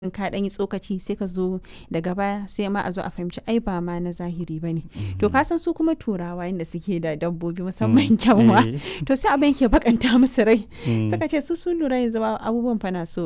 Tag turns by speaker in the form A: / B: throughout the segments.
A: in ka ɗan yi tsokaci sai ka zo daga baya sai ma a zo a fahimci ai ba ma na zahiri ba ne to ka san su kuma turawa yadda suke da dabbobi musamman kyanwa to sai abin ke bakanta musu rai suka ce su sun lura yanzu abubuwan fa na so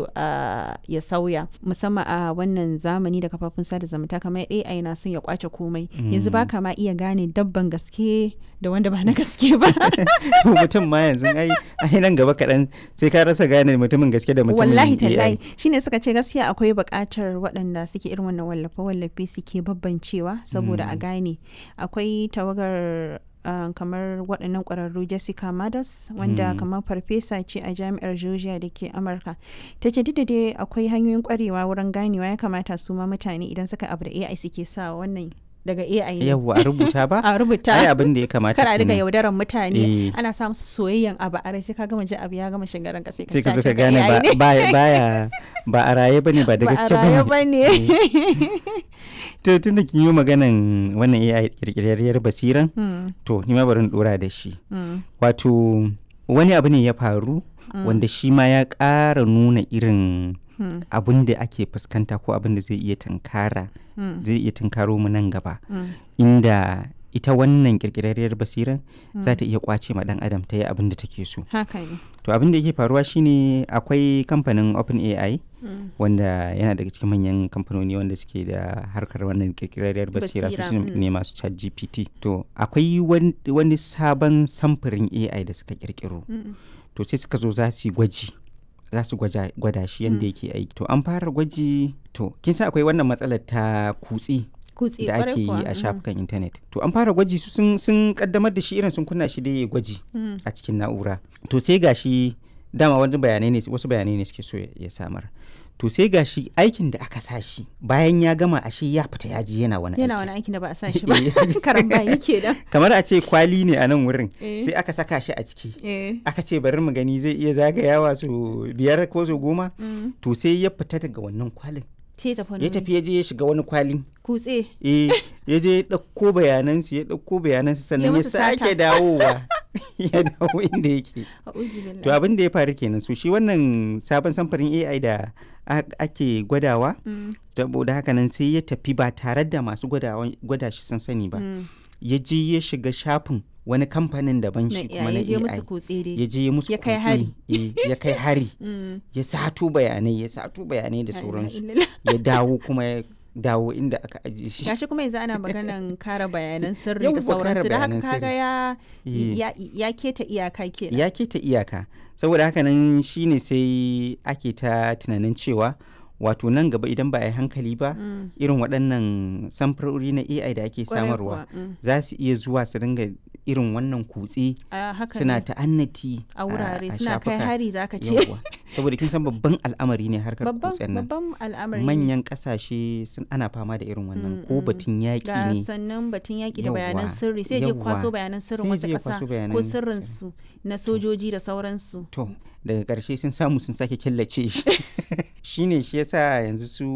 A: ya sauya musamman a wannan zamani da kafafun sada zumunta kamar AI na son ya kwace komai yanzu ba ka ma iya gane dabban gaske da wanda ba na gaske ba
B: mutum ma yanzu ai ai nan gaba kaɗan sai ka rasa gane mutumin gaske da mutumin
A: wallahi tallahi shine suka ce gaskiya akwai buƙatar waɗanda suke irin wannan wallafe-wallafe suke babbancewa saboda a gane akwai tawagar Uh, kamar waɗannan ƙwararru jessica madas wanda mm. kamar farfesa ce a jami'ar georgia da ke amurka ta ce duk da dai akwai hanyoyin ƙwarewa wurin ganewa ya kamata su ma mutane idan suka abu da ai suke sa wannan daga AI ne.
B: Yawwa a rubuta ba?
A: a rubuta.
B: Ai abin da ya kamata.
A: Kana daga yaudaran mutane ana sa musu soyayyen abu a rai sai ka gama ji abu ya gama shigaran ka sai ka
B: sai ka gane ba baya ba a raye bane ba da gaske
A: bane. Ba a raye bane.
B: To tunda kin yi maganan wannan AI kirkirarriyar basiran to ni ma bari in dora da shi. Wato wani abu ne ya faru wanda shi ma ya ƙara nuna irin Hmm. abin da ake fuskanta ko abin da zai iya tunkara hmm. zai iya tunkaro mu nan gaba hmm. inda ita wannan kirkirarriyar basiran za ta iya kwace ma dan adam ta yi abin da take so to abin da yake faruwa shine akwai kamfanin open ai wanda yana daga cikin manyan kamfanoni wanda suke da harkar wannan kirkirarriyar basira su ne masu chat gpt to akwai wani sabon samfurin ai da suka kirkiro to sai suka zo za su yi gwaji za su gwada shi yadda yake aiki to an fara gwaji to kin sa akwai wannan matsalar ta kutse da ake yi a shafukan intanet to an fara gwaji su sun kaddamar da shi irin sun kunna shi da ya gwaji a cikin na'ura to sai gashi dama wani bayanai ne wasu bayanai ne suke so ya samar to sai gashi aikin da aka sa shi bayan ya gama ashe ya fita ya ji yana wani
A: yana wani aikin da ba a sa shi ba karan bayi kenan
B: kamar a ce kwali ne a nan wurin sai aka saka shi a ciki aka ce bari mu gani zai iya zagayawa su biyar ko su goma to sai ya fita daga wannan kwalin ya tafi ya je ya shiga wani kwalin
A: kutse
B: eh ya je ya ɗauko bayanansu ya ɗauko bayanansu sannan ya sake dawowa ya dawo inda yake to abin da ya faru kenan so shi wannan sabon samfarin ai da ake gwadawa saboda haka nan sai ya tafi ba tare da masu gwada shi sun sani ba ya je ya shiga shafin wani kamfanin daban shi kuma na AI ya je musu
A: ya kai hari
B: ya kai hari ya sato bayanai ya sato bayanai da sauransu ya dawo kuma ya dawo inda aka ajiye shi
A: gashi kuma yanzu ana maganan kare bayanan sirri da sauransu da haka kaga ya ya keta iyaka kenan
B: ya keta iyaka saboda haka nan shine sai ake ta tunanin cewa wato nan gaba idan ba a yi hankali ba mm. irin waɗannan samfurori na ai da ake samarwa mm. za su iya zuwa su ringa irin wannan kutse suna ta'annati
A: a wurare suna kai hari za ka ce
B: saboda kin san babban al'amari ne harkar kutsen nan
A: babban al'amari
B: manyan kasashe sun ana fama da irin wannan ko batun yaƙi ne
A: sannan batun yaƙi da bayanan sirri sai je kwaso bayanan sirrin wasu ƙasa ko sirrin su na sojoji da sauransu
B: to daga ƙarshe sun samu sun sake killace shi shine shi yasa yanzu su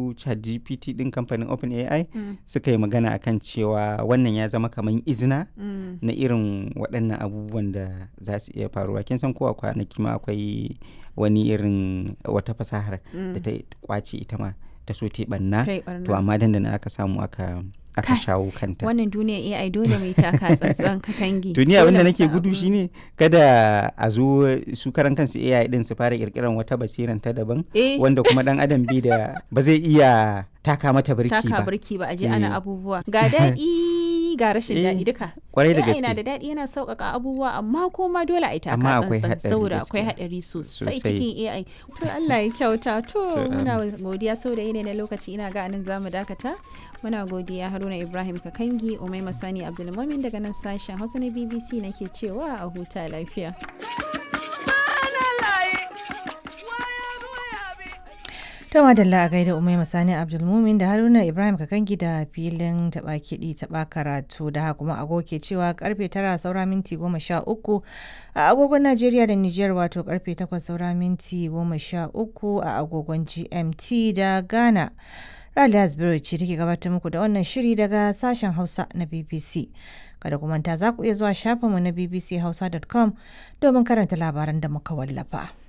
B: ChatGPT din kamfanin OpenAI mm. suka yi magana akan cewa wannan ya zama kamar izina mm. na irin waɗannan abubuwan da za su iya faruwa kin san kowa kwanaki ma akwai wani irin wata fasahar mm. da ta kwace ita ma ta so ta banna to amma dandana aka samu aka aka shawo kanta
A: wannan duniya AI dole mai taka tsantsan katangi
B: duniya abinda nake gudu shine kada a zo su karan kansu AI din su fara kirkiran wata basiran ta daban wanda kuma dan adam bi da ba zai iya taka mata birki ba
A: taka birki ba aje ana abubuwa ga daɗi ga rashin daɗi duka
B: kwarai da gaske
A: yana da daɗi yana sauƙaƙa abubuwa amma kuma dole a yi taka tsantsan saboda akwai haɗari sosai cikin AI to Allah ya kyauta to muna godiya saboda yanayi na lokaci ina ga anan zamu dakata muna godiya haruna ibrahim kakangi umai masani abdulmumin daga nan sashen hausa na bbc nake cewa a huta lafiya
C: To madalla a gaida Umai Masani Abdulmumin da Haruna Ibrahim Kakangi da filin taɓa kiɗi taɓa karatu da haka kuma agoke cewa karfe tara saura minti goma sha uku a agogon Najeriya da Nijar wato karfe takwas saura minti goma sha uku a agogon GMT da Ghana. Raliya Asbiru ce take gabatar muku da wannan shiri daga sashen Hausa na BBC. Kada ku manta za ku iya zuwa shafinmu na bbchausa.com domin karanta labaran da muka wallafa.